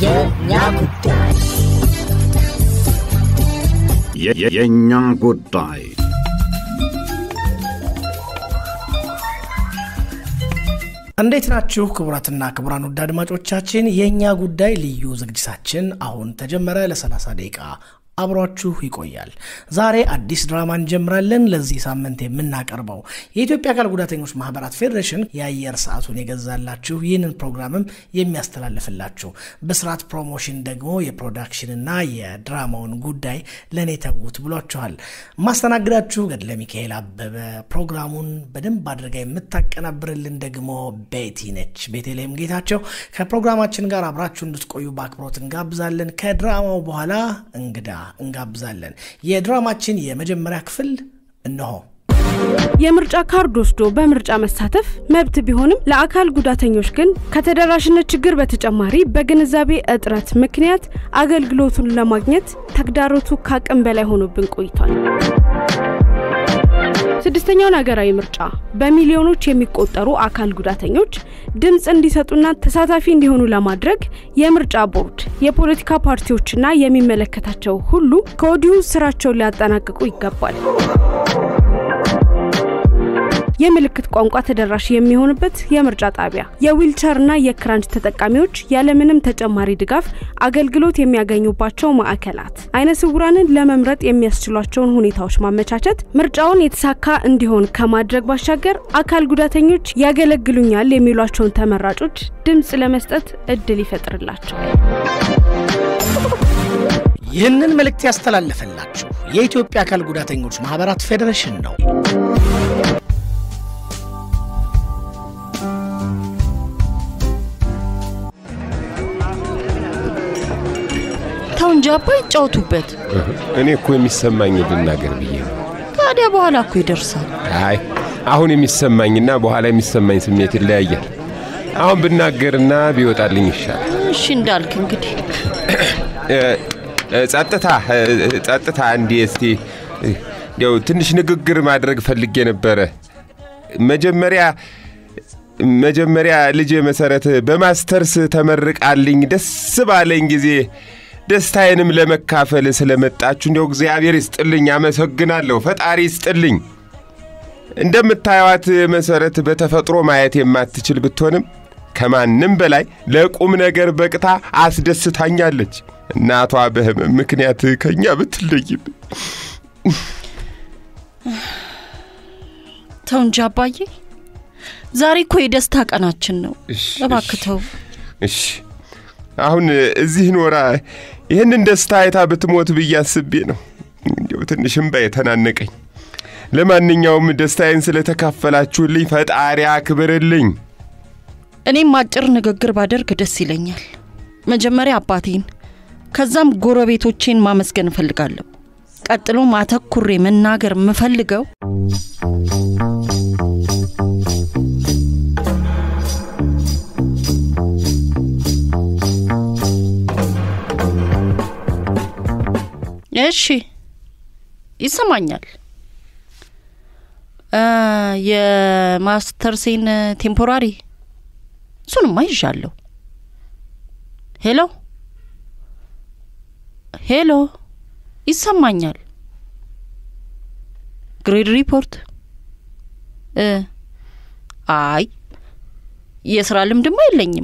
የእኛ ጉዳይ የእኛ ጉዳይ እንዴት ናችሁ ክቡራትና ክቡራን ውድ አድማጮቻችን የእኛ ጉዳይ ልዩ ዝግጅታችን አሁን ተጀመረ ለ30 ደቂቃ አብሯችሁ ይቆያል ዛሬ አዲስ ድራማ እንጀምራለን ለዚህ ሳምንት የምናቀርበው የኢትዮጵያ አካል ጉዳተኞች ማህበራት ፌዴሬሽን የአየር ሰዓቱን የገዛላችሁ ይህንን ፕሮግራምም የሚያስተላልፍላችሁ በስርዓት ፕሮሞሽን ደግሞ የፕሮዳክሽንና የድራማውን ጉዳይ ለእኔ ተዉት ብሏችኋል ማስተናግዳችሁ ገድለ ሚካኤል አበበ ፕሮግራሙን በደንብ አድርጋ የምታቀናብርልን ደግሞ ቤቲ ነች ቤተልሔም ጌታቸው ከፕሮግራማችን ጋር አብራችሁ እንድትቆዩ በአክብሮት እንጋብዛለን ከድራማው በኋላ እንግዳ እንጋብዛለን የድራማችን የመጀመሪያ ክፍል እነሆ የምርጫ ካርድ ወስዶ በምርጫ መሳተፍ መብት ቢሆንም ለአካል ጉዳተኞች ግን ከተደራሽነት ችግር በተጨማሪ በግንዛቤ እጥረት ምክንያት አገልግሎቱን ለማግኘት ተግዳሮቱ ከአቅም በላይ ሆኖብን ቆይቷል። ስድስተኛውን ሀገራዊ ምርጫ በሚሊዮኖች የሚቆጠሩ አካል ጉዳተኞች ድምፅ እንዲሰጡና ተሳታፊ እንዲሆኑ ለማድረግ የምርጫ ቦርድ፣ የፖለቲካ ፓርቲዎችና የሚመለከታቸው ሁሉ ከወዲሁ ስራቸውን ሊያጠናቅቁ ይገባል። የምልክት ቋንቋ ተደራሽ የሚሆንበት የምርጫ ጣቢያ፣ የዊልቸርና የክራንች ተጠቃሚዎች ያለምንም ተጨማሪ ድጋፍ አገልግሎት የሚያገኙባቸው ማዕከላት፣ አይነ ስውራንን ለመምረጥ የሚያስችሏቸውን ሁኔታዎች ማመቻቸት ምርጫውን የተሳካ እንዲሆን ከማድረግ ባሻገር አካል ጉዳተኞች ያገለግሉኛል የሚሏቸውን ተመራጮች ድምፅ ለመስጠት እድል ይፈጥርላቸዋል። ይህንን መልእክት ያስተላለፈላችሁ የኢትዮጵያ አካል ጉዳተኞች ማህበራት ፌዴሬሽን ነው ተው እንጂ አባ ይጫወቱበት። እኔ እኮ የሚሰማኝ ልናገር ብዬ ነው። ታዲያ በኋላ እኮ ይደርሳል። አይ አሁን የሚሰማኝና በኋላ የሚሰማኝ ስሜት ይለያያል። አሁን ብናገርና ቢወጣልኝ ይሻል። እሺ እንዳልክ እንግዲህ ጸጥታ ጸጥታ፣ እንዲ እስቲ እንዲያው ትንሽ ንግግር ማድረግ ፈልጌ ነበረ። መጀመሪያ መጀመሪያ ልጄ መሰረት በማስተርስ ተመርቃልኝ ደስ ባለኝ ጊዜ ደስታዬንም ለመካፈል ስለመጣችሁ እንዲያው እግዚአብሔር ይስጥልኝ፣ አመሰግናለሁ። ፈጣሪ ይስጥልኝ። እንደምታዩዋት መሰረት በተፈጥሮ ማየት የማትችል ብትሆንም ከማንም በላይ ለቁም ነገር በቅታ አስደስታኛለች። እናቷ በህመም ምክንያት ከእኛ ብትለይም ተው እንጂ አባዬ፣ ዛሬ እኮ የደስታ ቀናችን ነው። እባክህ ተው። እሺ አሁን እዚህ ኖራ ይህንን ደስታ አይታ ብትሞት ብዬ አስቤ ነው። እንዲያው ትንሽ እምባ የተናነቀኝ። ለማንኛውም ደስታዬን ስለተካፈላችሁልኝ ፈጣሪ አክብርልኝ። እኔም አጭር ንግግር ባደርግ ደስ ይለኛል። መጀመሪያ አባቴን ከዛም ጎረቤቶቼን ማመስገን እፈልጋለሁ። ቀጥሎም አተኩሬ መናገር የምፈልገው እሺ ይሰማኛል። የማስተርሴን ቴምፖራሪ እሱንማ ይዣለሁ። ሄሎ ሄሎ፣ ይሰማኛል። ግሬድ ሪፖርት እ አይ የስራ ልምድማ የለኝም።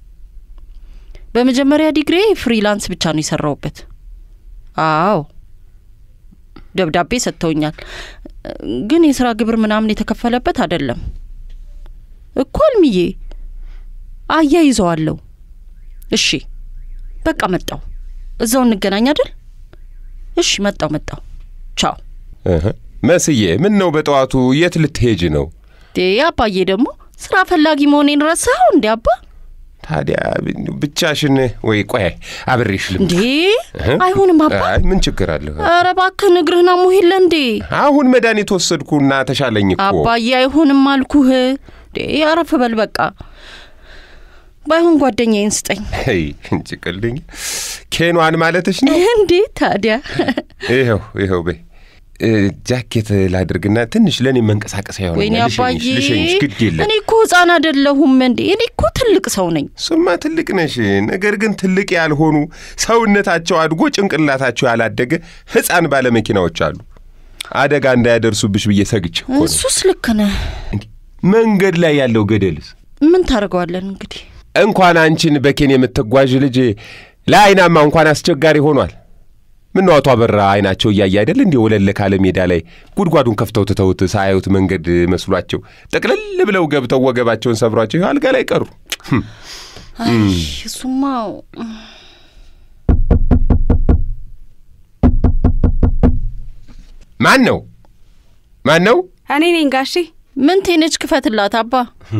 በመጀመሪያ ዲግሪ ፍሪላንስ ብቻ ነው የሰራውበት። አዎ ደብዳቤ ሰጥተውኛል፣ ግን የስራ ግብር ምናምን የተከፈለበት አይደለም እኮ አልምዬ። አያይዘዋለሁ። እሺ በቃ መጣው። እዛው እንገናኝ አይደል? እሺ መጣው መጣው። ቻው። መስዬ፣ ምን ነው በጠዋቱ የት ልትሄጅ ነው? አባዬ ደግሞ ስራ ፈላጊ መሆኔን ረሳኸው እንዴ አባ? ታዲያ ብቻሽን ወይ ቆይ አብሬሽ ልምጣ። እንዴ አይሆንም አባ። አይ ምን ችግር አለ? ኧረ እባክህ እግርህን አሞህ የለ እንዴ? አሁን መድኃኒት ወሰድኩና ተሻለኝ እኮ። አባዬ አይሆንም አልኩህ። እንዴ አረፍ በል በቃ። ባይሆን ጓደኛዬን ስጠኝ። ይ እንጭቅልኝ ኬኗን ማለትሽ ነው እንዴ? ታዲያ ይኸው ይኸው በይ እ፣ ጃኬት ላድርግና ትንሽ ለእኔ መንቀሳቀስ አይሆነ ወይኔ አባዬ ልሸኝሽ ግድ የለም እኔ እኮ ህፃን አይደለሁም እንዴ እኔ እኮ ትልቅ ሰው ነኝ እሱማ ትልቅ ነሽ። ነገር ግን ትልቅ ያልሆኑ ሰውነታቸው አድጎ ጭንቅላታቸው ያላደገ ሕፃን ባለመኪናዎች አሉ። አደጋ እንዳያደርሱብሽ ብዬ ሰግቼ እኮ ነው። እሱስ ልክ ነህ እንዴ መንገድ ላይ ያለው ገደልስ ምን ታደርገዋለን እንግዲህ እንኳን አንቺን በኬን የምትጓዥ ልጅ ለአይናማ እንኳን አስቸጋሪ ሆኗል። ምነው አቶ አበራ አይናቸው እያየ አይደል እንዲህ ወለል ካለ ሜዳ ላይ ጉድጓዱን ከፍተው ትተውት ሳያዩት መንገድ መስሏቸው ጠቅልል ብለው ገብተው ወገባቸውን ሰብሯቸው ይኸው አልጋ ላይ ቀሩ። ህም፣ አይ እሱማ ማን ነው ማን ነው? እኔ ነኝ ጋሼ። ምን ቴነች ክፈትላት አባ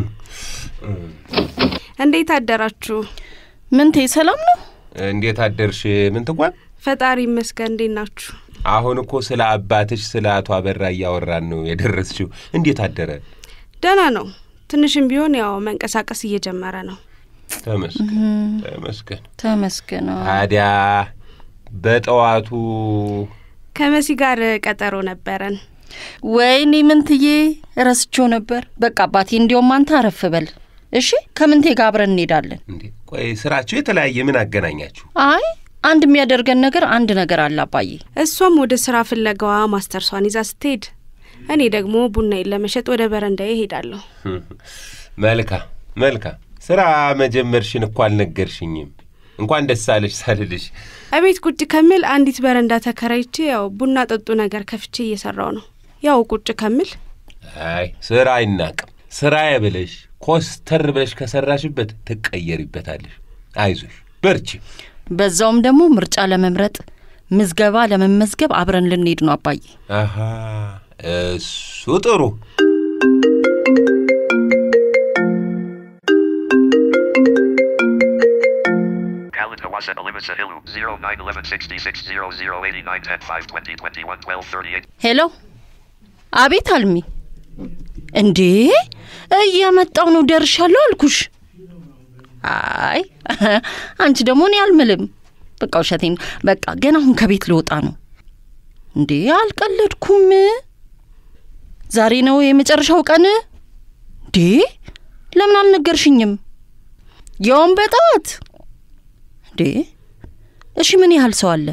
እንዴት አደራችሁ? ምንቴ ሰላም ነው እንዴት አደርሽ? ምን ትጓን? ፈጣሪ ይመስገን። እንዴት ናችሁ? አሁን እኮ ስለ አባትሽ ስለ አቶ አበራ እያወራን ነው የደረስሽው። እንዴት አደረ? ደህና ነው። ትንሽም ቢሆን ያው መንቀሳቀስ እየጀመረ ነው። ተመስገን ተመስገን። ተመስገን ታዲያ በጠዋቱ ከመሲ ጋር ቀጠሮ ነበረን። ወይኔ ምንትዬ ረስቼው ነበር በቃ አባቴ እንዲያውም አንተ አረፍ በል እሺ ከምንቴ ጋር አብረን እንሄዳለን እንዴ ቆይ ስራችሁ የተለያየ ምን አገናኛችሁ? አይ አንድ የሚያደርገን ነገር አንድ ነገር አለ አባዬ እሷም ወደ ስራ ፍለጋዋ ማስተርሷን ይዛ ስትሄድ፣ እኔ ደግሞ ቡናዬን ለመሸጥ ወደ በረንዳዬ እሄዳለሁ። መልካም መልካም። ስራ መጀመርሽን እኮ አልነገርሽኝም። እንኳን ደስ አለሽ ሳልልሽ። እቤት ቁጭ ከምል አንዲት በረንዳ ተከራይቼ ያው ቡና ጠጡ ነገር ከፍቼ እየሰራው ነው። ያው ቁጭ ከምል አይ ስራ አይናቅም። ስራዬ ብለሽ ኮስተር ብለሽ ከሰራሽበት ትቀየሪበታለሽ። አይዞሽ በርቺ። በዛውም ደግሞ ምርጫ ለመምረጥ ምዝገባ ለመመዝገብ አብረን ልንሄድ ነው አባዬ አሃ እሱ ጥሩ። Khalid Hawasan Alima Sahilu 091166008910 ሄሎ አቤት አልሚ እንዴ እየመጣው ነው ደርሻለሁ አልኩሽ አይ አንቺ ደግሞ እኔ አልምልም በቃ ውሸቴን በቃ ገና አሁን ከቤት ልወጣ ነው እንዴ አልቀለድኩም ዛሬ ነው የመጨረሻው ቀን እንዴ ለምን አልነገርሽኝም ያውም በጠዋት እንዴ እሺ ምን ያህል ሰው አለ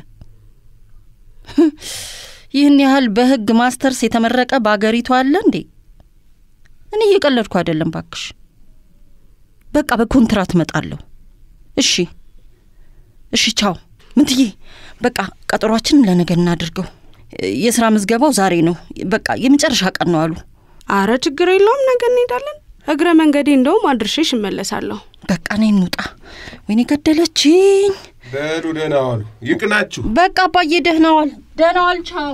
ይህን ያህል በህግ ማስተርስ የተመረቀ በአገሪቱ አለ እንዴ? እኔ እየቀለድኩ አይደለም ባክሽ። በቃ በኮንትራት እመጣለሁ። እሺ እሺ፣ ቻው ምንትዬ። በቃ ቀጠሯችንን ለነገ እናድርገው። የስራ ምዝገባው ዛሬ ነው። በቃ የመጨረሻ ቀን ነው አሉ። አረ ችግር የለውም ነገ እንሄዳለን። እግረ መንገዴ እንደውም አድርሼሽ እመለሳለሁ። በቃ እኔ እንውጣ። ወይኔ ገደለችኝ። በሉ ደህና ዋሉ። ይቅናችሁ። በቃ አባዬ ደህና ዋል፣ ደህና ዋል። ቻው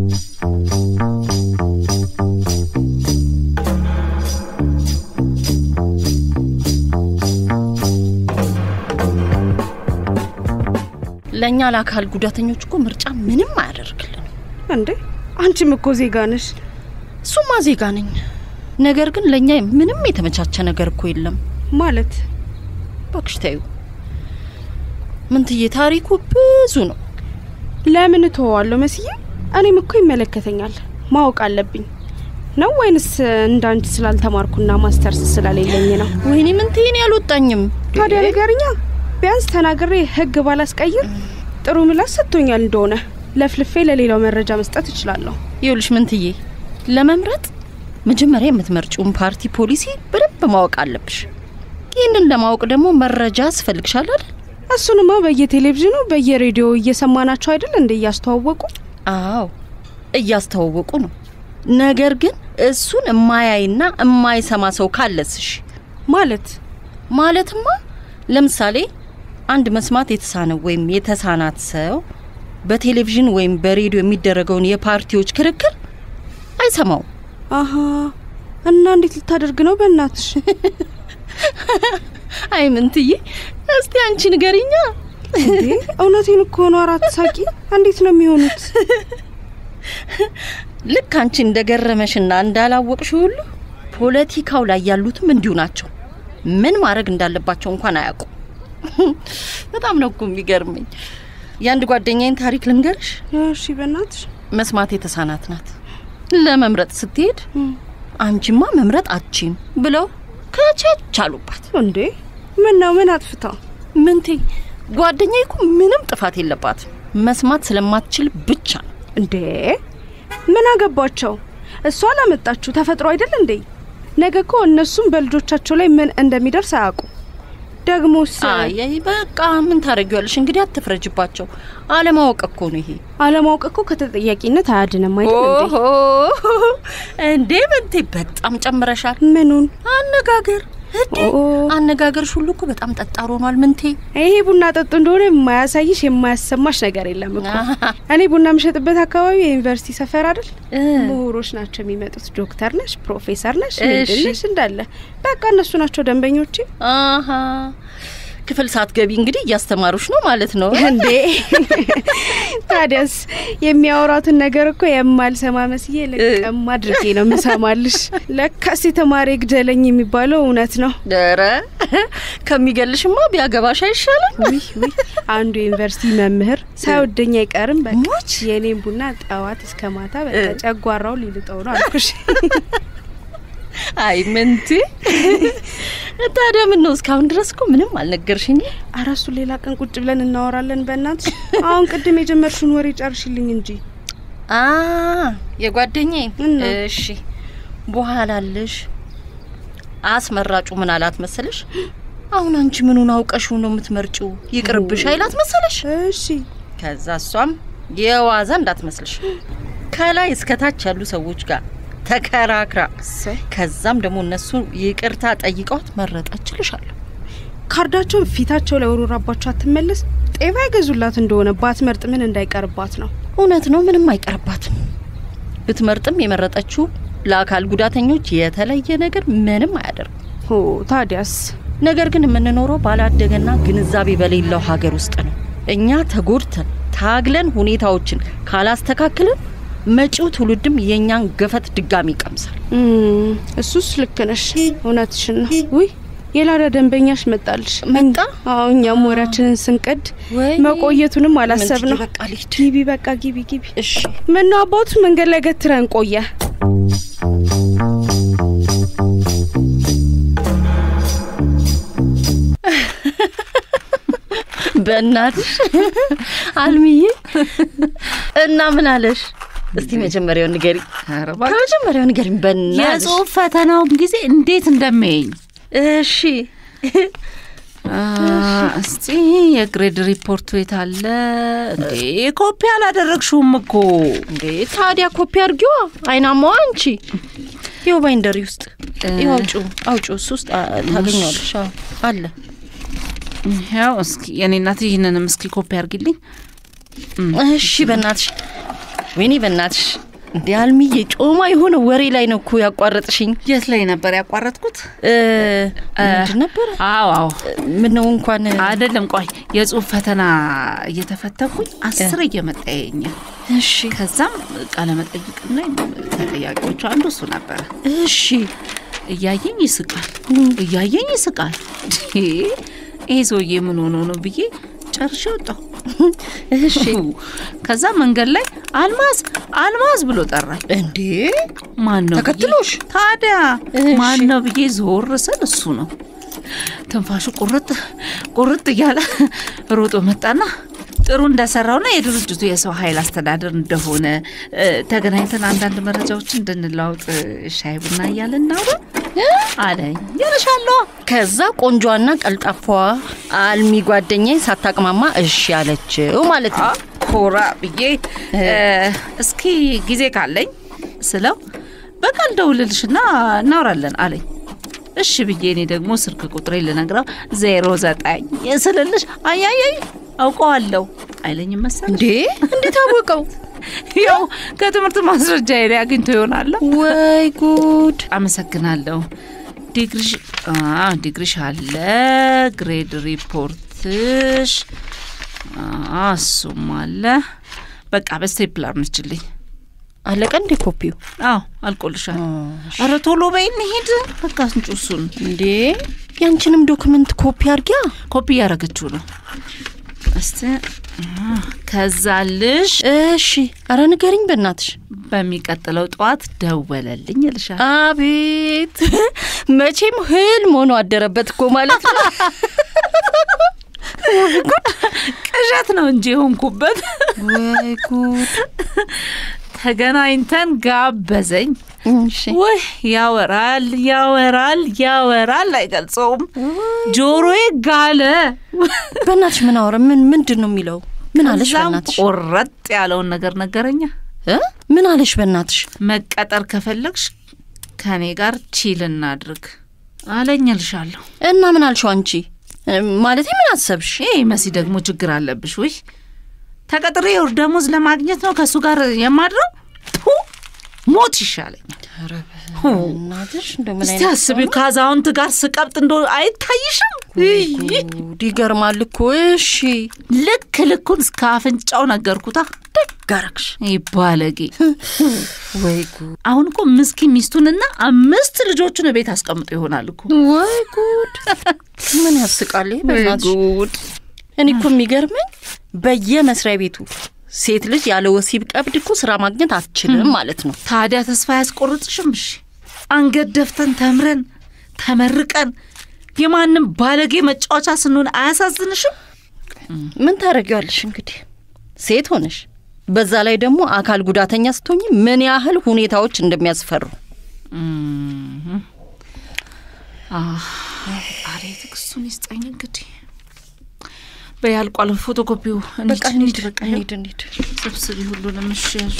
ለእኛ ለአካል ጉዳተኞች እኮ ምርጫ ምንም አያደርግልን። እንዴ አንቺም እኮ ዜጋ ነሽ። እሱማ ዜጋ ነኝ፣ ነገር ግን ለእኛ ምንም የተመቻቸ ነገር እኮ የለም። ማለት እባክሽ ተይው ምንትዬ፣ ታሪኩ ብዙ ነው። ለምን እተወዋለሁ መስዬ? እኔም እኮ ይመለከተኛል፣ ማወቅ አለብኝ ነው ወይንስ እንዳንቺ ስላልተማርኩና ማስተርስ ስለሌለኝ ነው? ወይኔ ምንትዬ፣ እኔ አልወጣኝም። ታዲያ ንገርኛ። ቢያንስ ተናግሬ ህግ ባላስቀይር ጥሩ ምላሽ ሰጥቶኛል እንደሆነ ለፍልፌ ለሌላው መረጃ መስጠት እችላለሁ። ይኸውልሽ ምንትዬ፣ ለመምረጥ መጀመሪያ የምትመርጪውን ፓርቲ ፖሊሲ በደንብ ማወቅ አለብሽ። ይህንን ለማወቅ ደግሞ መረጃ ያስፈልግሻል አይደል? እሱንማ በየቴሌቪዥኑ በየሬዲዮ እየሰማናቸው አይደል እንደ እያስተዋወቁ አዎ እያስተዋወቁ ነው። ነገር ግን እሱን እማያይና እማይሰማ ሰው ካለስሽ ማለት ማለትማ ለምሳሌ አንድ መስማት የተሳነው ወይም የተሳናት ሰው በቴሌቪዥን ወይም በሬዲዮ የሚደረገውን የፓርቲዎች ክርክር አይሰማውም። አሀ እና እንዴት ልታደርግ ነው? በእናትሽ አይ ምንትዬ፣ እስቲ አንቺ ንገሪኛ። እንዴ እውነቴን እኮ ነው። አራት ሳቂ። እንዴት ነው የሚሆኑት? ልክ አንቺ እንደገረመሽና እንዳላወቅሽ ሁሉ ፖለቲካው ላይ ያሉትም እንዲሁ ናቸው። ምን ማድረግ እንዳለባቸው እንኳን አያውቁም። በጣም ነው እኮ የሚገርመኝ። የአንድ ጓደኛዬን ታሪክ ልንገርሽ። እሺ በእናትሽ መስማት የተሳናት ናት። ለመምረጥ ስትሄድ አንቺማ መምረጥ አትችም ብለው ከቸች አሉባት። እንዴ ምን ነው ምን አጥፍታ? ምንቴ ጓደኛዬ እኮ ምንም ጥፋት የለባትም መስማት ስለማትችል ብቻ ነው። እንዴ ምን አገባቸው? እሷ አላመጣችሁ ተፈጥሮ አይደል እንዴ? ነገ እኮ እነሱም በልጆቻቸው ላይ ምን እንደሚደርስ አያውቁ። ደግሞስ አይ በቃ ምን ታደርጊዋለሽ እንግዲህ አትፍረጅባቸው። አለማወቅ እኮ ነው ይሄ። አለማወቅ እኮ ከተጠያቂነት አያድንም አይደል እንዴ? ኦሆ እንዴ ምንቴ በጣም ጨምረሻል። ምኑን አነጋገር እንዴ ኦ። አነጋገርሽ ሁሉ እኮ በጣም ጠጣር ሆኗል ምንቴ። ይሄ ቡና ጠጡ እንደሆነ የማያሳይሽ የማያሰማሽ ነገር የለም እኮ። እኔ ቡና የምሸጥበት አካባቢ የዩኒቨርሲቲ ሰፈር አይደል? ምሁሮች ናቸው የሚመጡት። ዶክተር ነሽ፣ ፕሮፌሰር ነሽ፣ ምንድን እሺ። ነሽ እንዳለ በቃ እነሱ ናቸው ደንበኞቼ። አሀ ክፍል ሳትገቢ እንግዲህ እያስተማሩሽ ነው ማለት ነው። እንዴ ታዲያስ የሚያወራትን ነገር እኮ የማልሰማ መስዬ ልቅም አድርጌ ነው የምሰማልሽ። ለካስ የተማሪ ግደለኝ የሚባለው እውነት ነው። ኧረ ከሚገልሽማ ቢያገባሽ አይሻልም? ውይ ውይ አንዱ የዩኒቨርሲቲ መምህር ሳይወደኝ አይቀርም። በቃ ሞች የኔን ቡና ጠዋት እስከ ማታ በቃ ጨጓራው ሊልጠው ነው አልኩሽ። አይ ምንቴ ታዲያ ምን ነው እስካሁን ድረስ እኮ ምንም አልነገርሽኝ። ኧረ እሱ ሌላ ቀን ቁጭ ብለን እናወራለን። በእናትሽ አሁን ቅድም የጀመርሽውን ወሬ ጨርሽልኝ እንጂ። አ የጓደኛዬ እና? እሺ በኋላ አለሽ አስመራጩ ምን አላት መሰለሽ? አሁን አንቺ ምኑን አውቀሽው ነው የምትመርጪው? ይቅርብሽ አይላት መሰለሽ? እሺ ከዛ እሷም የዋዛ እንዳትመስልሽ ከላይ እስከታች ያሉ ሰዎች ጋር ተከራክራ እሰይ ከዛም ደግሞ እነሱ ይቅርታ ጠይቀዋት መረጠችልሻለሁ። ካርዳቸውን ፊታቸው ላይ ወሮራባቸው አትመለስ። ጤባ ይገዙላት እንደሆነ ባትመርጥ ምን እንዳይቀርባት ነው። እውነት ነው፣ ምንም አይቀርባትም። ብትመርጥም የመረጠችው ለአካል ጉዳተኞች የተለየ ነገር ምንም አያደርግም። ሆ ታዲያስ ነገር ግን የምንኖረው ባላደገና ግንዛቤ በሌለው ሀገር ውስጥ ነው። እኛ ተጎድተን ታግለን ሁኔታዎችን ካላስተካክልን መጪው ትውልድም የእኛን ገፈት ድጋሚ ይቀምሳል። እም፣ እሱስ ልክ ነሽ፣ እውነትሽን ነው። ውይ የላዳ ደንበኛሽ መጣልሽ። መጣ? አዎ እኛም ወሬያችንን ስንቀድ ወይ መቆየቱንም አላሰብ ነው። በቃ ልሂድ። ግቢ በቃ ግቢ ግቢ። እሺ ምነው አባቱ መንገድ ላይ ገትረን ቆየ? በእናትሽ አልሚዬ እና ምን አለሽ? እስቲ መጀመሪያው ንገሪ። ከመጀመሪያው ንገሪኝ በእናትሽ። የጽሁፍ ፈተናውን ጊዜ እንዴት እንደሚያየኝ እሺ አ፣ እስቲ የግሬድ ሪፖርቱ የት አለ እንዴ? ኮፒ አላደረግሽውም እኮ እንዴ ታዲያ ኮፒ አድርጊዋ። አይናማዋ አንቺ ይኸው ባይንደሪ ውስጥ ይኸው አውጪው አውጪው እሱ ውስጥ አ- ታገኘዋለሽ። አዎ አለ። ያው እስኪ የኔ እናት ይህንንም እስኪ ኮፒ አድርጊልኝ። እሺ በእናትሽ ወይኔ በእናትሽ እንዴ አልሚዬ ጮማ የሆነ ወሬ ላይ ነው እኮ ያቋረጥሽኝ። የት ላይ ነበር ያቋረጥኩት? እ፣ ምንድን ነበረ? አዎ አዎ ምነው እንኳን አይደለም፣ ቆይ የጽሁፍ ፈተና እየተፈተኩኝ አስር እየመጣ ያየኛል። እሺ ከዛም ቃለ መጠይቅና ተጠያቂዎቹ አንዱ እሱ ነበረ። እሺ እያየኝ ይስቃል፣ እያየኝ ይስቃል። እንዴ፣ ይሄ ሰውዬ ምን ሆኖ ነው ብዬ ጨርሼ ወጣሁ። እሺ ከዛ መንገድ ላይ አልማዝ አልማዝ ብሎ ጠራኝ። እንዴ ማን ነው ብዬ- ተከትሎሽ? ታዲያ እሺ። ማን ነው ብዬ ዞር ስል እሱ ነው። ትንፋሹ ቁርጥ ቁርጥ እያለ ሮጦ መጣና ጥሩ እንደሰራውና የድርጅቱ የሰው ኃይል አስተዳደር እንደሆነ እ፣ ተገናኝተን አንዳንድ መረጃዎች እንድንለዋውጥ እ፣ ሻይ ቡና እያልን እናውራ አለኝ። ይልሻለሁ ከዛ ቆንጆዋና ቀልጣፋዋ አልሚ ጓደኛዬ ሳታቅማማ እሺ አለችው ማለት ነው። ኮራ ብዬ እ፣ እስኪ ጊዜ ካለኝ ስለው በቃ ልደውልልሽና እናወራለን አለኝ። እሺ ብዬ እኔ ደግሞ ስልክ ቁጥሬ ልነግረው ዜሮ ዘጠኝ ስልልሽ አያያይ አውቀዋለሁ አይለኝም መሰል እንዴ እንዴት አወቀው? ያው ከትምህርት ማስረጃ ላይ አግኝቶ ይሆናል። ወይ ጉድ! አመሰግናለሁ። ዲግሪሽ አ ዲግሪሽ አለ ግሬድ ሪፖርትሽ አ እሱም አለ። በቃ በስቴፕላር ነችልኝ። አለቀ እንዴ ኮፒው? አዎ አልቆልሻል። ኧረ ቶሎ በይ እንሂድ። በቃ እንጩ እሱን እንዴ ያንቺንም ዶክመንት ኮፒ አርጊያ። ኮፒ እያደረገችው ነው። እስቲ አ፣ ከዛ ልሽ እሺ፣ አረ ንገሪኝ በእናትሽ። በሚቀጥለው ጠዋት ደወለልኝ እልሻለሁ። አቤት መቼም ህልም ሆኖ አደረበት እኮ ማለት ነው። ቅዠት ነው እንጂ የሆንኩበት። ወይ ጉድ! ተገናኝተን ጋበዘኝ። እሺ ውይ ያወራል ያወራል ያወራል አይገልጸውም። ጆሮዬ ጋለ። በእናትሽ ምን አወራ? ምን ምንድን ነው የሚለው? ምን አለሽ ከዛም በእናትሽ? ቆረጥ ያለውን ነገር ነገረኛ። እ? ምን አለሽ በእናትሽ? መቀጠር ከፈለግሽ ከኔ ጋር ቺል እናድርግ አለኝ እልሻለሁ። እና ምን አልሽው አንቺ? እ፣ ማለቴ ምን አሰብሽ? ይህ መሲ ደግሞ ችግር አለብሽ። ውይ ተቀጥሬ የወር ደሞዝ ለማግኘት ነው ከእሱ ጋር የማድረው። ቱ ሞት ይሻለኛል። እናትሽ እንደው ምን እስቲ አይነት አስቢው ከአዛውንት ጋር ስቀብጥ እንደ አይታይሽም? እይ! ጉድ! ይገርማል እኮ። እሺ ልክ ልኩን እስከ አፍንጫው ነገርኩታ። ጋረክሽ። ይህ ባለጌ ወይ ጉድ! አሁን እኮ ምስኪን ሚስቱንና አምስት ልጆቹን ቤት አስቀምጦ ይሆናል እኮ። ወይ ጉድ! ምን ያስቃል ይሄ በእናትሽ? ጉድ! እኔ እኮ የሚገርመኝ በየመስሪያ ቤቱ ሴት ልጅ ያለ ወሲብ ቀብድ እኮ ስራ ማግኘት አትችልም ማለት ነው። ታዲያ ተስፋ ያስቆርጥሽም? እሺ አንገት ደፍተን ተምረን ተመርቀን የማንም ባለጌ መጫወቻ ስንሆን አያሳዝንሽም? ምን ታደርጊዋለሽ እንግዲህ ሴት ሆነሽ፣ በዛ ላይ ደግሞ አካል ጉዳተኛ ስትሆኝ ምን ያህል ሁኔታዎች እንደሚያስፈሩ አሬ ትዕግስቱን ይስጠኝ። እንግዲህ በያልቋል ፎቶኮፒው። በቃ እንሂድ፣ በቃ እንሂድ፣ እንሂድ። ስብስቢ ሁሉንም እሺ ያዙ።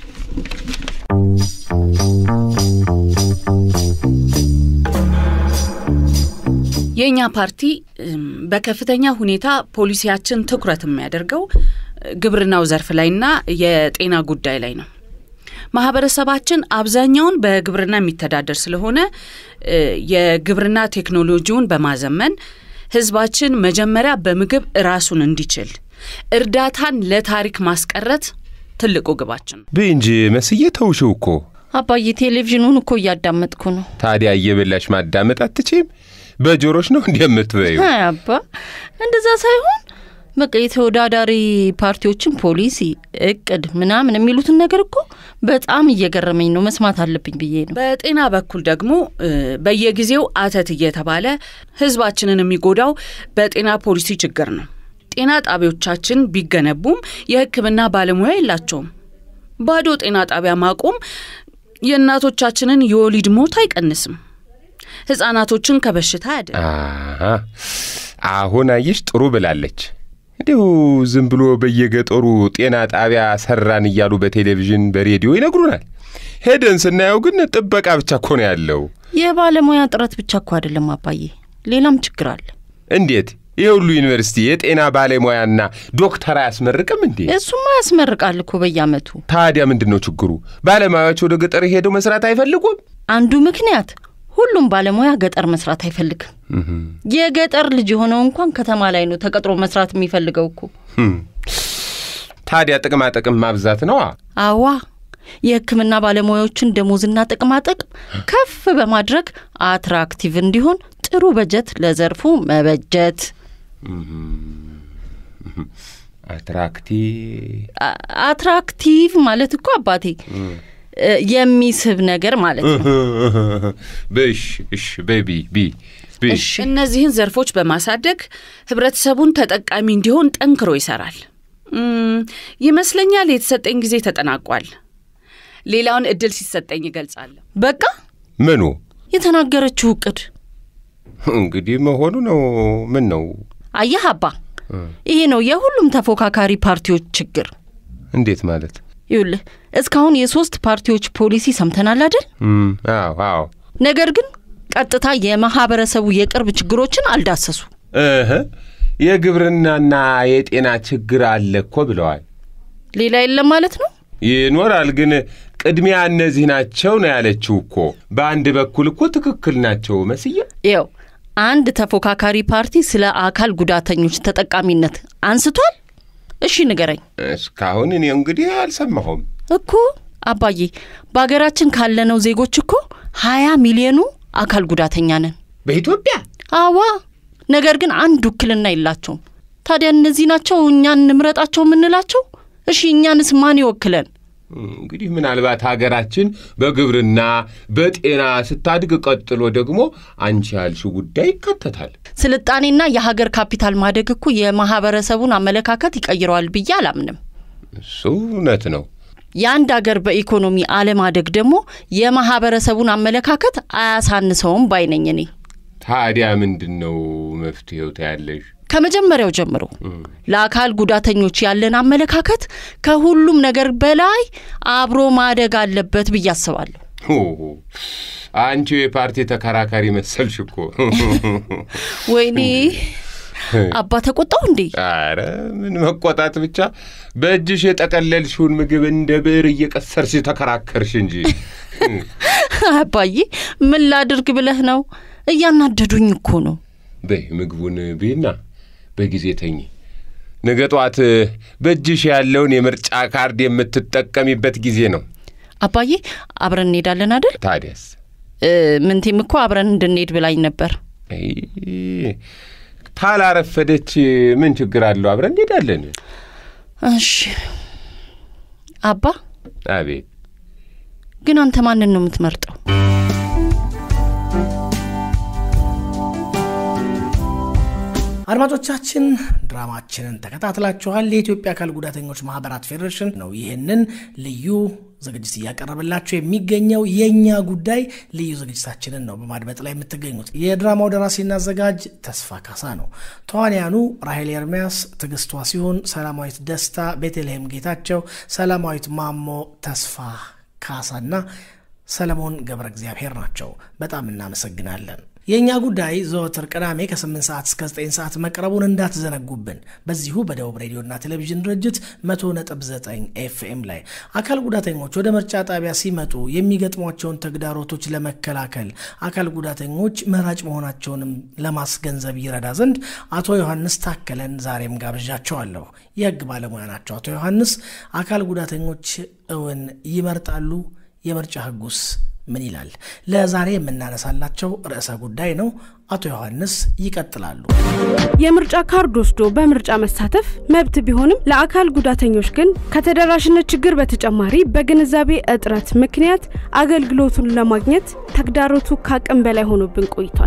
የእኛ ፓርቲ እም፣ በከፍተኛ ሁኔታ ፖሊሲያችን ትኩረት የሚያደርገው ግብርናው ዘርፍ ላይና የጤና ጉዳይ ላይ ነው። ማህበረሰባችን አብዛኛውን በግብርና የሚተዳደር ስለሆነ እ፣ የግብርና ቴክኖሎጂውን በማዘመን ህዝባችን መጀመሪያ በምግብ ራሱን እንዲችል እርዳታን ለታሪክ ማስቀረት ትልቁ ግባችን ነው። ብይ እንጂ መስዬ ተውሽው እኮ። አባዬ ቴሌቪዥኑን እኮ እያዳመጥኩ ነው። ታዲያ እየበላሽ ማዳመጥ አትችም? በጆሮሽ ነው እንዲህ የምትበይው? አይ አባ እንደዛ ሳይሆን በቃ የተወዳዳሪ ፓርቲዎችን ፖሊሲ፣ እቅድ ምናምን የሚሉትን ነገር እኮ በጣም እየገረመኝ ነው። መስማት አለብኝ ብዬ ነው። በጤና በኩል ደግሞ እ፣ በየጊዜው አተት እየተባለ ህዝባችንን የሚጎዳው በጤና ፖሊሲ ችግር ነው። ጤና ጣቢያዎቻችን ቢገነቡም የሕክምና ባለሙያ የላቸውም። ባዶ ጤና ጣቢያ ማቆም የእናቶቻችንን የወሊድ ሞት አይቀንስም፣ ህጻናቶችን ከበሽታ ያደ አሃ፣ አሁን አየሽ ጥሩ ብላለች። እንዲሁ ዝም ብሎ በየገጠሩ ጤና ጣቢያ ሰራን እያሉ በቴሌቪዥን በሬዲዮ ይነግሩናል። ሄደን ስናየው ግን ጥበቃ ብቻ እኮ ነው ያለው። የባለሙያ ጥረት ብቻ እኮ አይደለም አባዬ፣ ሌላም ችግር አለ። እንዴት ይህ ሁሉ ዩኒቨርሲቲ የጤና ባለሙያና ዶክተር አያስመርቅም እንዴ? እሱማ ያስመርቃል እኮ በየአመቱ። ታዲያ ምንድን ነው ችግሩ? ባለሙያዎች ወደ ገጠር ሄደው መስራት አይፈልጉም? አንዱ ምክንያት ሁሉም ባለሙያ ገጠር መስራት አይፈልግም። የገጠር ልጅ የሆነው እንኳን ከተማ ላይ ነው ተቀጥሮ መስራት የሚፈልገው እኮ። ህም። ታዲያ ጥቅማ ጥቅም ማብዛት ነዋ። አዋ የሕክምና ባለሙያዎችን ደሞዝና ጥቅማጥቅም ከፍ በማድረግ አትራክቲቭ እንዲሆን ጥሩ በጀት ለዘርፉ መበጀት። አትራክቲቭ አ- አትራክቲቭ ማለት እኮ አባቴ እ፣ የሚስብ ነገር ማለት ነው። በሽ እሽ ቤቢ ቢ ቢ እሺ እነዚህን ዘርፎች በማሳደግ ህብረተሰቡን ተጠቃሚ እንዲሆን ጠንክሮ ይሰራል። እም፣ ይመስለኛል የተሰጠኝ ጊዜ ተጠናቋል። ሌላውን እድል ሲሰጠኝ ይገልጻለሁ። በቃ ምኑ የተናገረችው እቅድ እንግዲህ መሆኑ ነው። ምን ነው? አየህ አባ፣ ይሄ ነው የሁሉም ተፎካካሪ ፓርቲዎች ችግር። እንዴት ማለት? ይኸውልህ እስካሁን የሶስት ፓርቲዎች ፖሊሲ ሰምተናል አይደል? እም፣ አዎ አዎ ነገር ግን ቀጥታ የማህበረሰቡ የቅርብ ችግሮችን አልዳሰሱ። እህ የግብርናና የጤና ችግር አለ እኮ ብለዋል። ሌላ የለም ማለት ነው። ይኖራል ግን ቅድሚያ እነዚህ ናቸው ነው ያለችው እኮ። በአንድ በኩል እኮ ትክክል ናቸው መስዬ። ይኸው አንድ ተፎካካሪ ፓርቲ ስለ አካል ጉዳተኞች ተጠቃሚነት አንስቷል። እሺ ንገረኝ እስካሁን እኔ እንግዲህ አልሰማሁም። እኮ አባዬ፣ በሀገራችን ካለነው ዜጎች እኮ ሀያ ሚሊዮኑ አካል ጉዳተኛ ነን። በኢትዮጵያ አዋ ነገር ግን አንድ ውክልና የላቸውም። ታዲያ እነዚህ ናቸው እኛን እንምረጣቸው የምንላቸው? እሺ እኛንስ ማን ይወክለን? እንግዲህ ምናልባት ሀገራችን በግብርና በጤና ስታድግ፣ ቀጥሎ ደግሞ አንቺ ያልሽው ጉዳይ ይካተታል። ስልጣኔና የሀገር ካፒታል ማደግ እኮ የማህበረሰቡን አመለካከት ይቀይረዋል ብዬ አላምንም። እሱ እውነት ነው። የአንድ አገር በኢኮኖሚ አለማደግ ደግሞ የማህበረሰቡን አመለካከት አያሳንሰውም ባይነኝ እኔ። ታዲያ ምንድን ነው መፍትሄው ታያለሽ? ከመጀመሪያው ጀምሮ ለአካል ጉዳተኞች ያለን አመለካከት ከሁሉም ነገር በላይ አብሮ ማደግ አለበት ብዬ አስባለሁ። ኦ፣ አንቺ የፓርቲ ተከራካሪ መሰልሽ እኮ። ወይኔ አባ ተቆጣው እንዴ? አረ ምን መቆጣት ብቻ፣ በእጅሽ የጠቀለልሽውን ምግብ እንደ ብዕር እየቀሰርሽ ተከራከርሽ እንጂ። አባዬ ምን ላድርግ ብለህ ነው? እያናደዱኝ እኮ ነው። በይ ምግቡን ብይና በጊዜ ተኝ። ነገ ጠዋት በእጅሽ ያለውን የምርጫ ካርድ የምትጠቀሚበት ጊዜ ነው። አባዬ አብረን እንሄዳለን አይደል? ታዲያስ እ፣ ምንቴም እኮ አብረን እንድንሄድ ብላኝ ነበር። አይ፣ ታላረፈደች ምን ችግር አለው? አብረን እንሄዳለን። እሺ አባ፣ አቤት ግን አንተ ማንን ነው የምትመርጠው? አድማጮቻችን ድራማችንን ተከታትላችኋል። የኢትዮጵያ አካል ጉዳተኞች ማህበራት ፌዴሬሽን ነው ይህንን ልዩ ዝግጅት እያቀረበላችሁ የሚገኘው። የእኛ ጉዳይ ልዩ ዝግጅታችንን ነው በማድመጥ ላይ የምትገኙት። የድራማው ደራሲና አዘጋጅ ተስፋ ካሳ ነው። ተዋንያኑ ራሄል ኤርሚያስ፣ ትዕግስቷ ሲሆን፣ ሰላማዊት ደስታ፣ ቤተልሔም ጌታቸው፣ ሰላማዊት ማሞ፣ ተስፋ ካሳና ሰለሞን ገብረ እግዚአብሔር ናቸው። በጣም እናመሰግናለን። የእኛ ጉዳይ ዘወትር ቅዳሜ ከ8 ሰዓት እስከ 9 ሰዓት መቅረቡን እንዳትዘነጉብን። በዚሁ በደቡብ ሬዲዮና ቴሌቪዥን ድርጅት 100.9 ኤፍኤም ላይ አካል ጉዳተኞች ወደ ምርጫ ጣቢያ ሲመጡ የሚገጥሟቸውን ተግዳሮቶች ለመከላከል አካል ጉዳተኞች መራጭ መሆናቸውንም ለማስገንዘብ ይረዳ ዘንድ አቶ ዮሐንስ ታከለን ዛሬም ጋብዣቸዋለሁ። የህግ ባለሙያ ናቸው። አቶ ዮሐንስ አካል ጉዳተኞች እውን ይመርጣሉ? የምርጫ ህጉስ ምን ይላል? ለዛሬ የምናነሳላቸው ርዕሰ ጉዳይ ነው። አቶ ዮሐንስ ይቀጥላሉ። የምርጫ ካርድ ወስዶ በምርጫ መሳተፍ መብት ቢሆንም ለአካል ጉዳተኞች ግን ከተደራሽነት ችግር በተጨማሪ በግንዛቤ እጥረት ምክንያት አገልግሎቱን ለማግኘት ተግዳሮቱ ከአቅም በላይ ሆኖብን ቆይቷል።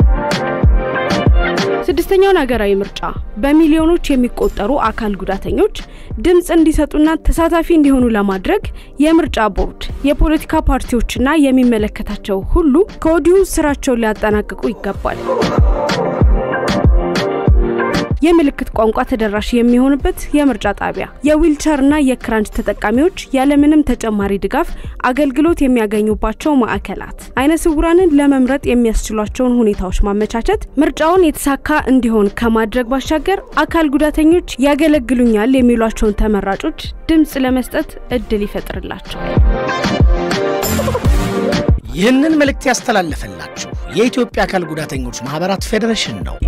ስድስተኛውን ሀገራዊ ምርጫ በሚሊዮኖች የሚቆጠሩ አካል ጉዳተኞች ድምፅ እንዲሰጡና ተሳታፊ እንዲሆኑ ለማድረግ የምርጫ ቦርድ፣ የፖለቲካ ፓርቲዎችና የሚመለከታቸው ሁሉ ከወዲሁ ስራቸውን ሊያጠናቅቁ ይገባል። የምልክት ቋንቋ ተደራሽ የሚሆንበት የምርጫ ጣቢያ፣ የዊልቸርና የክራንች ተጠቃሚዎች ያለምንም ተጨማሪ ድጋፍ አገልግሎት የሚያገኙባቸው ማዕከላት፣ አይነ ስውራንን ለመምረጥ የሚያስችሏቸውን ሁኔታዎች ማመቻቸት ምርጫውን የተሳካ እንዲሆን ከማድረግ ባሻገር አካል ጉዳተኞች ያገለግሉኛል የሚሏቸውን ተመራጮች ድምፅ ለመስጠት እድል ይፈጥርላቸዋል። ይህንን መልእክት ያስተላለፈላችሁ የኢትዮጵያ አካል ጉዳተኞች ማህበራት ፌዴሬሽን ነው።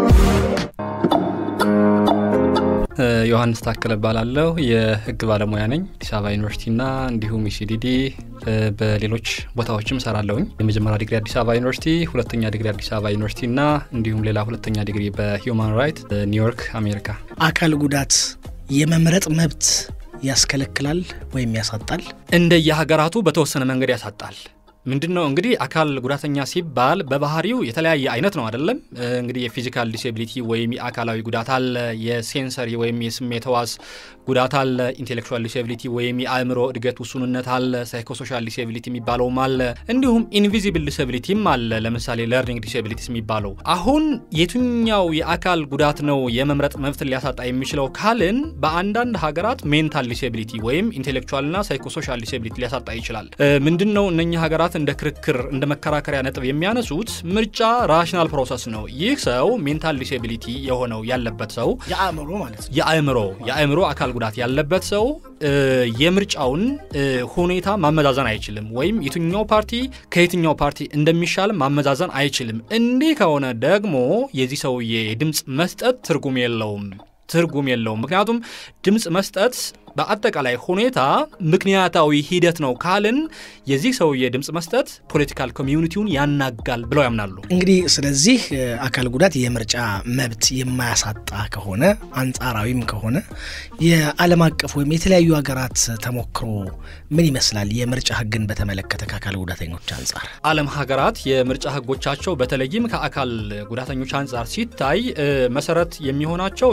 ዮሐንስ ታከለ እባላለሁ። የህግ ባለሙያ ነኝ። አዲስ አበባ ዩኒቨርሲቲና እንዲሁም ኢሲዲዲ በሌሎች ቦታዎችም ሰራለሁኝ። የመጀመሪያ ዲግሪ አዲስ አበባ ዩኒቨርሲቲ፣ ሁለተኛ ዲግሪ አዲስ አበባ ዩኒቨርሲቲና እንዲሁም ሌላ ሁለተኛ ዲግሪ በሂውማን ራይት ኒውዮርክ አሜሪካ። አካል ጉዳት የመምረጥ መብት ያስከለክላል ወይም ያሳጣል? እንደየሀገራቱ በተወሰነ መንገድ ያሳጣል። ምንድን ነው እንግዲህ አካል ጉዳተኛ ሲባል በባህሪው የተለያየ አይነት ነው አይደለም። እንግዲህ የፊዚካል ዲስኤቢሊቲ ወይም የአካላዊ ጉዳት አለ፣ የሴንሰሪ ወይም የስሜት ህዋስ ጉዳት አለ፣ ኢንቴሌክቹዋል ዲስኤቢሊቲ ወይም የአእምሮ እድገት ውሱንነት አለ፣ ሳይኮሶሻል ዲስኤቢሊቲ የሚባለውም አለ፣ እንዲሁም ኢንቪዚብል ዲስኤቢሊቲም አለ። ለምሳሌ ለርኒንግ ዲስኤቢሊቲስ የሚባለው አሁን የትኛው የአካል ጉዳት ነው የመምረጥ መብትን ሊያሳጣ የሚችለው ካልን በአንዳንድ ሀገራት ሜንታል ዲስኤቢሊቲ ወይም ኢንቴሌክቹዋልና ሳይኮሶሻል ዲስኤቢሊቲ ሊያሳጣ ይችላል። ምንድን ነው እነኛ ሀገራት እንደ ክርክር እንደ መከራከሪያ ነጥብ የሚያነሱት ምርጫ ራሽናል ፕሮሰስ ነው። ይህ ሰው ሜንታል ዲስኤቢሊቲ የሆነው ያለበት ሰው የአእምሮ ማለት ነው። የአእምሮ የአእምሮ አካል ጉዳት ያለበት ሰው የምርጫውን ሁኔታ ማመዛዘን አይችልም፣ ወይም የትኛው ፓርቲ ከየትኛው ፓርቲ እንደሚሻል ማመዛዘን አይችልም። እንዲህ ከሆነ ደግሞ የዚህ ሰውዬ የድምፅ መስጠት ትርጉም የለውም ትርጉም የለውም። ምክንያቱም ድምፅ መስጠት በአጠቃላይ ሁኔታ ምክንያታዊ ሂደት ነው ካልን የዚህ ሰውዬ ድምፅ መስጠት ፖለቲካል ኮሚዩኒቲውን ያናጋል ብለው ያምናሉ። እንግዲህ ስለዚህ አካል ጉዳት የምርጫ መብት የማያሳጣ ከሆነ አንጻራዊም ከሆነ የዓለም አቀፍ ወይም የተለያዩ ሀገራት ተሞክሮ ምን ይመስላል? የምርጫ ሕግን በተመለከተ ከአካል ጉዳተኞች አንጻር ዓለም ሀገራት የምርጫ ሕጎቻቸው በተለይም ከአካል ጉዳተኞች አንጻር ሲታይ መሰረት የሚሆናቸው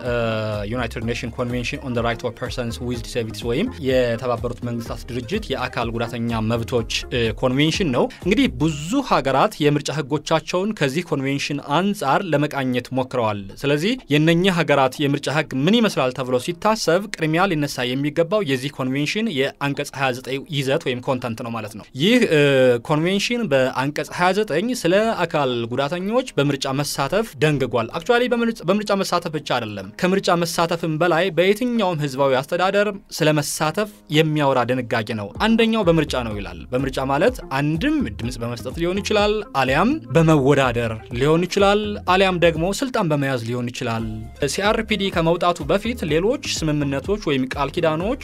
የዩናይትድ ኔሽን ኮንቬንሽን ኦን ራይት ኦፍ ፐርሰንስ ዊዝ ዲስቢሊቲስ ወይም የተባበሩት መንግስታት ድርጅት የአካል ጉዳተኛ መብቶች ኮንቬንሽን ነው። እንግዲህ ብዙ ሀገራት የምርጫ ሕጎቻቸውን ከዚህ ኮንቬንሽን አንጻር ለመቃኘት ሞክረዋል። ስለዚህ የነኚህ ሀገራት የምርጫ ሕግ ምን ይመስላል ተብሎ ሲታሰብ ቅድሚያ ሊነሳ የሚገባው የዚህ ኮንቬንሽን የአንቀጽ 29 ይዘት ወይም ኮንተንት ነው ማለት ነው። ይህ ኮንቬንሽን በአንቀጽ 29 ስለ አካል ጉዳተኞች በምርጫ መሳተፍ ደንግጓል። አክቹዋሊ በምርጫ መሳተፍ ብቻ አይደለም፣ ከምርጫ መሳተፍም በላይ በየትኛውም ህዝባዊ አስተዳደር ስለ መሳተፍ የሚያወራ ድንጋጌ ነው። አንደኛው በምርጫ ነው ይላል። በምርጫ ማለት አንድም ድምፅ በመስጠት ሊሆን ይችላል፣ አሊያም በመወዳደር ሊሆን ይችላል፣ አሊያም ደግሞ ስልጣን በመያዝ ሊሆን ይችላል። ሲአርፒዲ ከመውጣቱ በፊት ሌሎች ስምምነቶች ወይም ቃል ኪዳኖች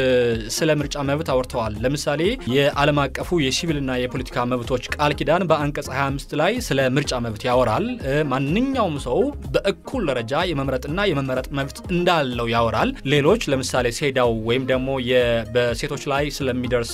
ስለ ምርጫ መብት አውርተዋል። ለምሳሌ የዓለም አቀፉ የሲቪልና የፖለቲካ መብቶች ቃል ኪዳን በአንቀጽ 25 ላይ ስለ ምርጫ መብት ያወራል። ማንኛውም ሰው በእኩል ደረጃ የመምረጥና የመመረጥ መብት እንዳለው ያወራል። ሌሎች ለምሳሌ ሴዳው ወይም ደግሞ በሴቶች ላይ ስለሚደርስ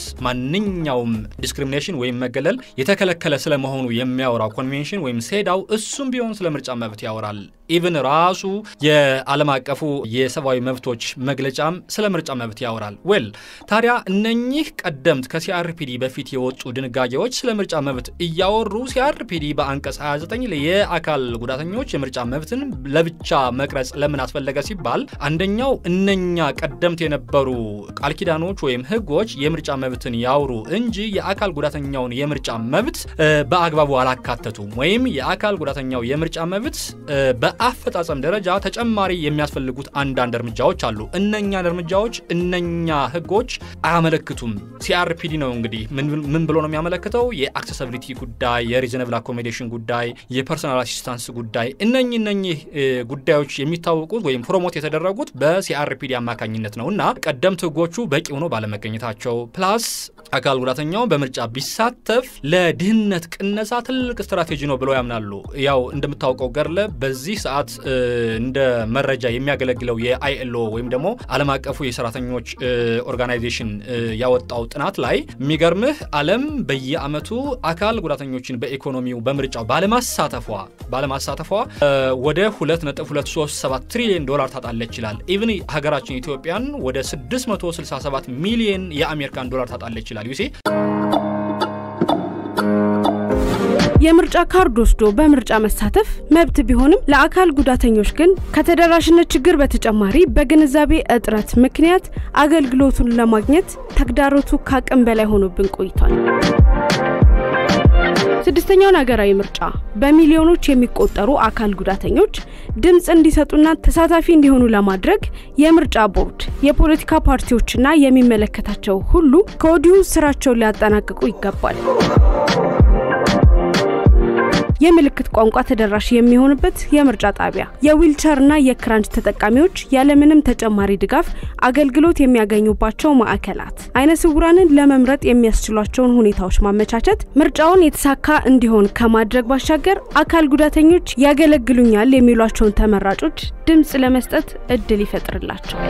ማንኛውም ዲስክሪሚኔሽን ወይም መገለል የተከለከለ ስለመሆኑ የሚያወራው ኮንቬንሽን ወይም ሴዳው እሱም ቢሆን ስለ ምርጫ መብት ያወራል። ኢቭን ራሱ የዓለም አቀፉ የሰብአዊ መብቶች መግለጫም ስለ ምርጫ መብት ያወራል። ዌል ታዲያ እነኚህ ቀደምት ከሲአርፒዲ በፊት የወጡ ድንጋጌዎች ስለ ምርጫ መብት እያወሩ ሲአርፒዲ በአንቀጽ 29 የአካል ጉዳተኞች የምርጫ መብትን ለብቻ መቅረጽ ለምን አስፈለገ ሲባል አንደኛው እነኛ ቀደምት የነበሩ ቃል ኪዳኖች ወይም ሕጎች የምርጫ መብትን ያውሩ እንጂ የአካል ጉዳተኛውን የምርጫ መብት በአግባቡ አላካተቱም ወይም የአካል ጉዳተኛው የምርጫ መብት በአፈጻጸም ደረጃ ተጨማሪ የሚያስፈልጉት አንዳንድ እርምጃዎች አሉ። እነኛን እርምጃዎች እነኛ ሕጎች አያመለክቱም። ሲአርፒዲ ነው እንግዲህ ምን ብሎ ነው የሚያመለክተው? የአክሰሲቢሊቲ ጉዳይ፣ የሪዝነብል አኮሞዴሽን ጉዳይ፣ የፐርሶናል አሲስታንስ ጉዳይ እነኚህ እነኚህ ጉዳዮች የሚታወቁት ወይም ፕሮሞት የተደረጉት በሲአርፒዲ አማካኝነት ነው እና ቀደምት ሕጎቹ በቂ ሆኖ ባለመገኘታቸው ፕላስ አካል ጉዳተኛው በምርጫ ቢሳተፍ ለድህነት ቅነሳ ትልቅ ስትራቴጂ ነው ብለው ያምናሉ። ያው እንደምታውቀው ገርለ በዚህ ሰዓት እንደ መረጃ የሚያገለግለው የአይኤልኦ ወይም ደግሞ ዓለም አቀፉ የሰራተኞች ኦርጋናይዜሽን ያወጣው ጥናት ላይ የሚገርምህ ዓለም በየአመቱ አካል ጉዳተኞችን በኢኮኖሚው በምርጫው ባለማሳተፏ ባለማሳተፏ ወደ 2.237 ትሪሊዮን ዶላር ታጣለች ይላል። ኢቭን ሀገራችን ኢትዮጵያን ወደ 667 ሚሊዮን የአሜሪካን ዶላር ታጣለች ይላል። ዩሴ የምርጫ ካርድ ወስዶ በምርጫ መሳተፍ መብት ቢሆንም ለአካል ጉዳተኞች ግን ከተደራሽነት ችግር በተጨማሪ በግንዛቤ እጥረት ምክንያት አገልግሎቱን ለማግኘት ተግዳሮቱ ከአቅም በላይ ሆኖብን ቆይቷል። ስድስተኛውን ሀገራዊ ምርጫ በሚሊዮኖች የሚቆጠሩ አካል ጉዳተኞች ድምፅ እንዲሰጡና ተሳታፊ እንዲሆኑ ለማድረግ የምርጫ ቦርድ፣ የፖለቲካ ፓርቲዎችና የሚመለከታቸው ሁሉ ከወዲሁ ስራቸውን ሊያጠናቅቁ ይገባል። የምልክት ቋንቋ ተደራሽ የሚሆንበት የምርጫ ጣቢያ የዊልቸርና የክራንች ተጠቃሚዎች ያለምንም ተጨማሪ ድጋፍ አገልግሎት የሚያገኙባቸው ማዕከላት አይነ ስውራንን ለመምረጥ የሚያስችሏቸውን ሁኔታዎች ማመቻቸት ምርጫውን የተሳካ እንዲሆን ከማድረግ ባሻገር አካል ጉዳተኞች ያገለግሉኛል የሚሏቸውን ተመራጮች ድምፅ ለመስጠት እድል ይፈጥርላቸዋል።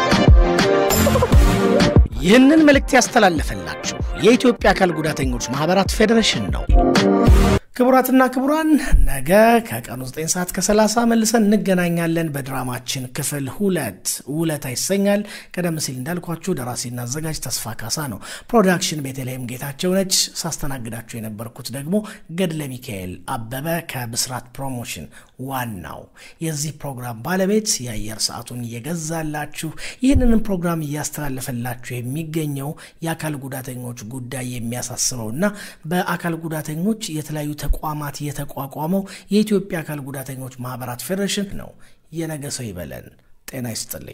ይህንን መልእክት ያስተላለፈላችሁ የኢትዮጵያ አካል ጉዳተኞች ማህበራት ፌዴሬሽን ነው። ክቡራትና ክቡራን ነገ ከቀኑ 9 ሰዓት ከ30 መልሰን እንገናኛለን። በድራማችን ክፍል ሁለት ውለታ ይሰኛል። ቀደም ሲል እንዳልኳችሁ ደራሲና አዘጋጅ ተስፋ ካሳ ነው። ፕሮዳክሽን ቤተልሔም ጌታቸው ነች። ሳስተናግዳችሁ የነበርኩት ደግሞ ገድለ ሚካኤል አበበ ከብስራት ፕሮሞሽን ዋናው የዚህ ፕሮግራም ባለቤት የአየር ሰዓቱን እየገዛላችሁ ይህንንም ፕሮግራም እያስተላለፈላችሁ የሚገኘው የአካል ጉዳተኞች ጉዳይ የሚያሳስበውና በአካል ጉዳተኞች የተለያዩ ተቋማት የተቋቋመው የኢትዮጵያ አካል ጉዳተኞች ማህበራት ፌዴሬሽን ነው። የነገ ሰው ይበለን። ጤና ይስጥልኝ።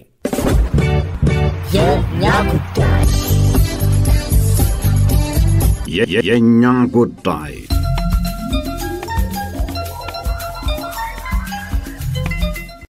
የእኛ ጉዳይ የእኛ ጉዳይ